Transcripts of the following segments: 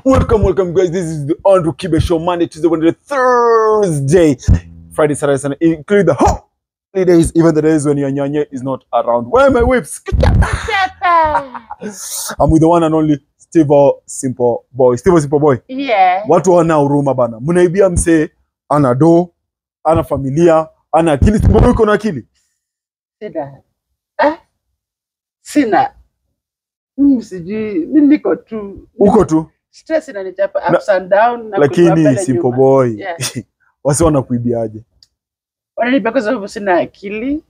Welcome, welcome, guys. This is the Andrew Kibe Show, Monday, Tuesday, Wednesday, Thursday, Friday, Saturday, Sunday, include the holidays, even the days when your nyanya is not around. Where are my whips? I'm with the one and only Steve Simple Boy. Steve Simple Boy. Yeah. Watu wana huruma bana. Mnaibia msee ana do, ana familia, ana akili. Simple Boy uko na akili? Sina. Ah? Sina. Mimi sijui, mimi niko tu. Uko tu. Stress inanichapa ups and down na kutoa Lakini mbele Simple nyuma. Boy. Yeah. Wasi wanakuibiaje? Wananibia kwa sababu sina akili.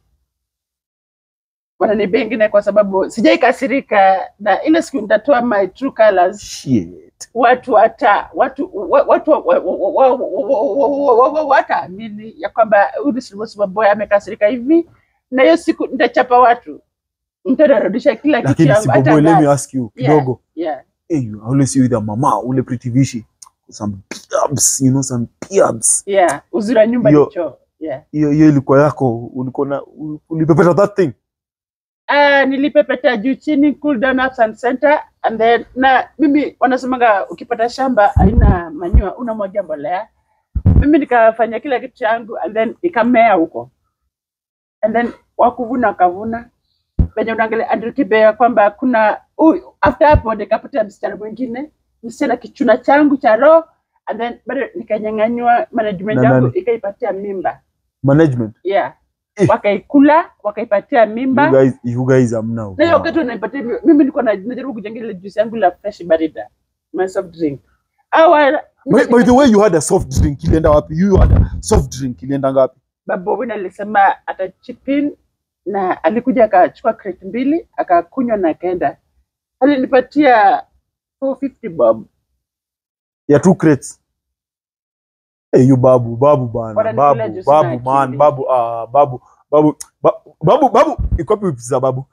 Wananibia ingine kwa sababu sijaikasirika na ile siku nitatoa my true colors Shit. watu hata watu wa- watu wa- wa- wa- wa- wa- wa- wa- wa- wataamini ya kwamba huyu Silver Boy amekasirika hivi, na hiyo siku nitachapa watu, nitarudisha kila kitu Lakini yangu Simple hata Boy, let me gas. ask you Yeah. kidogo. Yeah. hey, you always see with your mama, ule pretty vishi, some piabs, you know, some piabs. Yeah, uzuri wa nyumba Yo- ni choo. Yeah. Hiyo hiyo ilikuwa yako, ulikuwa na ulipepeta that thing. Ah, nilipepeta juu chini, cool down ups and center and then na mimi wanasemaga ukipata shamba haina manyua unamwagia mbolea. Mimi nikafanya kila kitu changu and then ikamea huko and then wakuvuna wakavuna venye unaangalia Andrew Kibe ya kwamba kuna huyu after hapo nikapata msichana mwingine msichana kichuna changu cha roho and then bado nikanyang'anywa management Na yangu nani? ikaipatia mimba Management. yeah Eh. wakaikula wakaipatia mimba You guys, you guys are now. na hiyo wakati wanaipatia mi- mimi nilikuwa na- najaribu kujenga ile juice yangu la fresh barida my soft drink awa By, by the way, you had a soft drink ilienda wapi? You had a soft drink ilienda ngapi? babu Owino alisema ata chip in na alikuja akachukua crate mbili akakunywa na akaenda alinipatia 450 bob Ya two crates. Hey, you babu, babu bana. Wananipenda Babu, juu sina babu akili. man, babu, ah, babu, babu, ba- babu, babu, iko wapi whips za babu?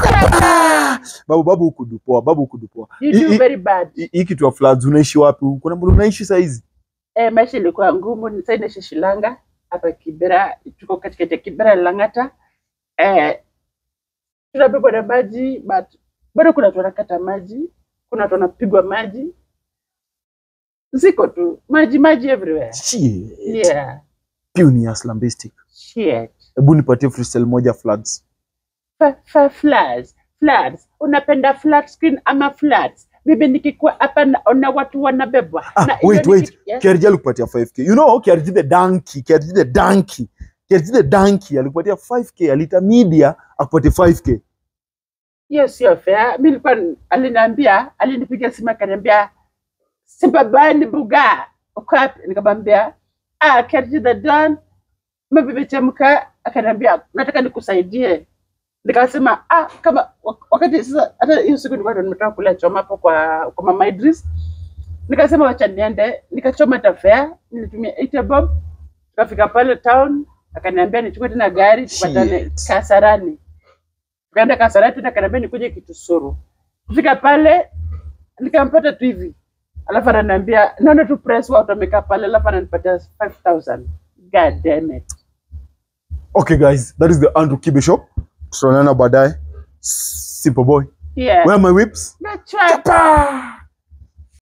Babu, babu huku dupoa, babu huku dupoa. you Hii- do hii- very bad hii- Hii kitu ya floods unaishi wapi? Kuna mbona unaishi saizi? eh, maisha ilikuwa ngumu sasa inaishi Shilanga hapa Kibera tuko katikati ya Kibera na Lang'ata eh, tunabebwa na maji but bado kuna watu wanakata maji kuna watu wanapigwa maji ziko tu maji maji everywhere Shit. yeah Piu ni aslambistic. shit Hebu nipatie freestyle moja floods. Fa- fa- floods floods unapenda flat screen ama floods mimi nikikuwa hapa naona watu wanabebwa Ah, Na hiyo wait, ni wait. kitu- yeah. KRG alikupatia 5k. You know KRG the donkey, KRG the donkey. KRG the donkey alikupatia 5k, alita media akupatie 5k. hiyo sio fair. Mi nilikuwa aliniambia, alinipigia simu akaniambia Simbabani Buga, uko wapi? Nikamwambia ah, Kerji the Don, mambo imechemka. Akaniambia nataka nikusaidie. Nikasema ah, kama wak- wakati sasa, hata hiyo siku nilikuwa ndo nimetoka kula choma hapo kwa kwa mama Idris. Nikasema wacha niende, nikachoma tafea, nilitumia 80 bob. Tukafika pale town, akaniambia nichukue tena gari tupatane Shit. Kasarani tukaenda Kasarani tena akaniambia nikuje Kitusuru. Kufika pale nikampata tu hivi, alafu ananiambia naona tu press watu wamekaa pale, alafu ananipatia 5000 god damn it. Okay guys, that is the Andrew Kibe show. Tutaonana baadaye. Simple boy. Yeah. Where are my whips? That's right. Chapa!